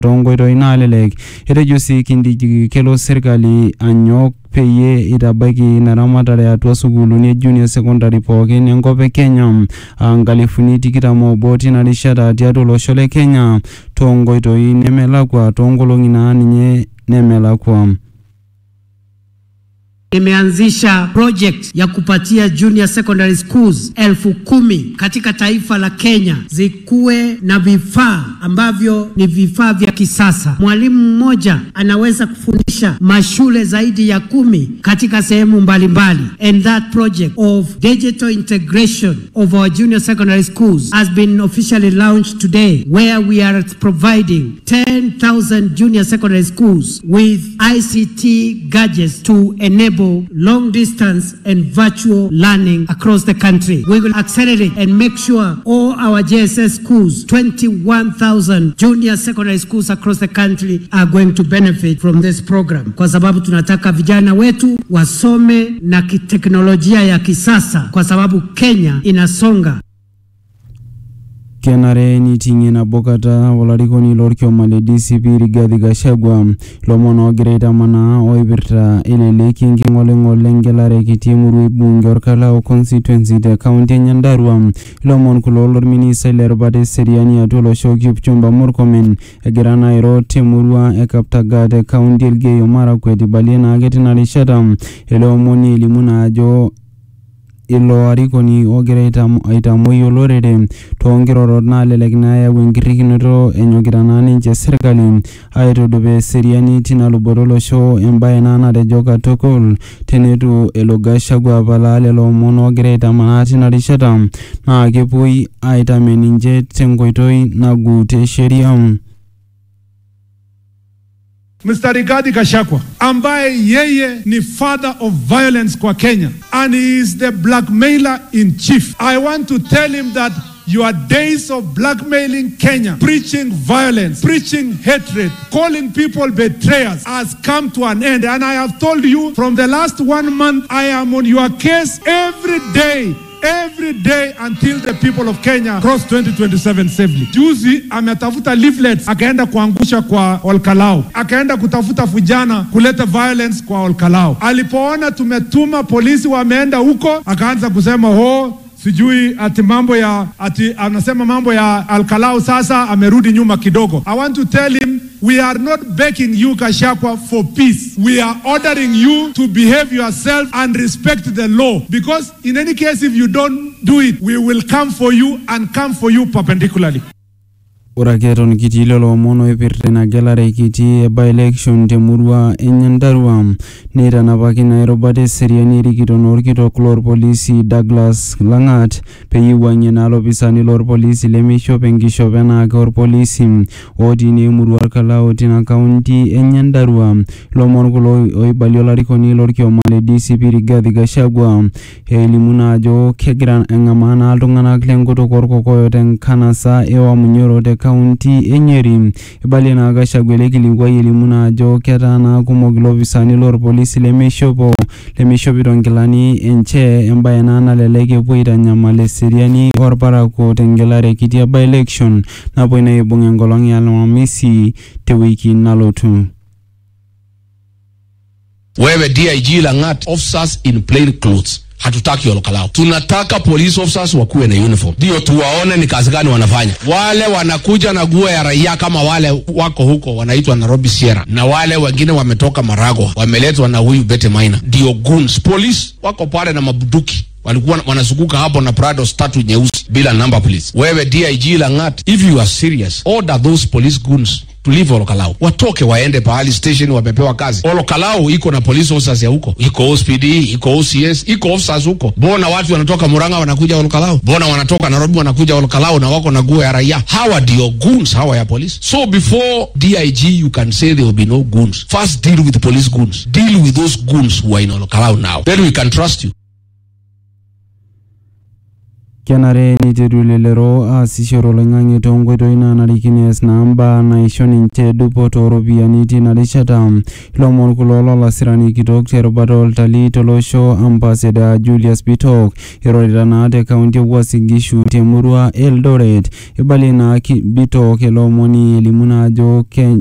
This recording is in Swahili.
toonkoitoi naalelek etejo sii kindiki kelo serkali anyok peyie itabaiki ina ramatare atua sukuuluni e junior secondary pookin enkop e kenya aa nkalifuni tikitam oobo tina rishata tiatua olosho le kenya toonkoitoi nemelakwa toonkolong'i naa ninye nemelakwa Imeanzisha project ya kupatia junior secondary schools elfu kumi katika taifa la Kenya zikuwe na vifaa ambavyo ni vifaa vya kisasa. Mwalimu mmoja anaweza kufundisha mashule zaidi ya kumi katika sehemu mbalimbali. And that project of digital integration of our junior secondary schools has been officially launched today where we are providing 10,000 junior secondary schools with ICT gadgets to enable long distance and virtual learning across the country. We will accelerate and make sure all our JSS schools, 21,000 junior secondary schools across the country are going to benefit from this program. Kwa sababu tunataka vijana wetu wasome na kiteknolojia ya kisasa kwa sababu Kenya inasonga. kenare niting'ie nabo kata olarikoni lorkioma le DCP Rigathi Gachagua lomon oogira aitamanaa oipirta eleleki enking'oling'ol engelare kiti emurua bunge orkalau constituency te kaunti e Nyandarua ilomon kulo lorministai lerubata eseriani atua olosho Kipchumba Murkomen egira naa airo temurua e Kaptagat te kaunti Elgeyo Marakwet ibalie naake tina rishata ele omoni elimu naa ajo ilo arikoni ogira aitam- aitamoi olorere toonkirorot naalelek naayau enkirrikinoto enyokita naa ninche serkali aitudupaa eseriani tina luboto olosho embaye naa natejo katukul tenetu elo Gachagua apalaa lelo omon oogira aitamanaa tina rishata naa kepuoi aitamen ninche tenkoitoi nagut esheria. Mr. Rigathi Gachagua ambaye yeye ni father of violence kwa Kenya and he is the blackmailer in chief. I want to tell him that your days of blackmailing Kenya, preaching violence, preaching hatred, calling people betrayers has come to an end. And I have told you from the last one month, I am on your case every day every day until the people of Kenya cross 2027 safely. Juzi ametafuta leaflets akaenda kuangusha kwa Olkalau, akaenda kutafuta vijana kuleta violence kwa Olkalau. Alipoona tumetuma polisi wameenda huko, akaanza kusema oh, sijui ati mambo ya ati anasema mambo ya Alkalau sasa amerudi nyuma kidogo. I want to tell him we are not begging you Gachagua for peace. We are ordering you to behave yourself and respect the law because in any case if you don't do it we will come for you and come for you perpendicularly. ore ake eton kitii lelo omon oipirta ina gelare kiti e by-election temurua e Nyandarua neitanapaki naa erubata eseriani erikito naa orkitok lorpolisi Douglas Lang'at peyie eiwuang'ie naa lopisani lorpolisi lemeishop enkishop enaake orpolisi otii naa emurua orkalau tina kaunti e Nyandarua ilomon kulo oibalie olarikoni lorkioma le DCP Rigathi Gachagua elimu naa ajo kegira eng'amaa naa iltung'anak lenkutuk orkokoyo tenkanasa e Wamunyoro te kaunti e Nyeri ibalie naa Gachagua ele kilikuai elimu naa ajo ketaa naa kumok ilopisani lorpolisi lemeishopo lemeishopito nkilani enche embaye naa nalelek epuo aitanyamal eseriani orparakuo tengelare kiti e by-election napuoi naa aibung enkolong e Alhamisi tewiki nalotu. wewe dig langat officers in plain clothes hatutaki olokalao tunataka police officers wakuwe na uniform ndio tuwaone ni kazi gani wanafanya wale wanakuja na guo ya raia kama wale wako huko wanaitwa nairobi sierra na wale wengine wametoka marago wameletwa na huyu bete maina ndio goons police wako pale na mabuduki walikuwa wanazunguka hapo na prados tatu nyeusi bila number please wewe dig langat if you are serious order those police goons to leave Olokalau, watoke waende pahali station, wamepewa kazi. Olokalau iko na police officers ya huko, iko OSPD, iko OCS, iko officers huko. Mbona watu wanatoka Murang'a wanakuja Olokalau? Mbona wanatoka Nairobi wanakuja Olokalau na wako na guo ya raia? Hawa ndio goons hawa ya police. So before DIG you can say there will be no goons. First deal with the police goons. Deal with those goons who are in Olokalau now. Then we can trust you. kenare neiteru lelero aasishore oloing'ang'e toonkoitoi naanarikino ees naa mbaa naisho ninche dupoto ooropiyiani tina rishata ilomon kulo lolasirani kitok terubata oltalii tolosho ambassador Julius Bitok irorita naa te kaunti e Uasin Gishu temurua e Eldoret ibalie naa ki- Bitok ele omoni elimu naa ajo Ken-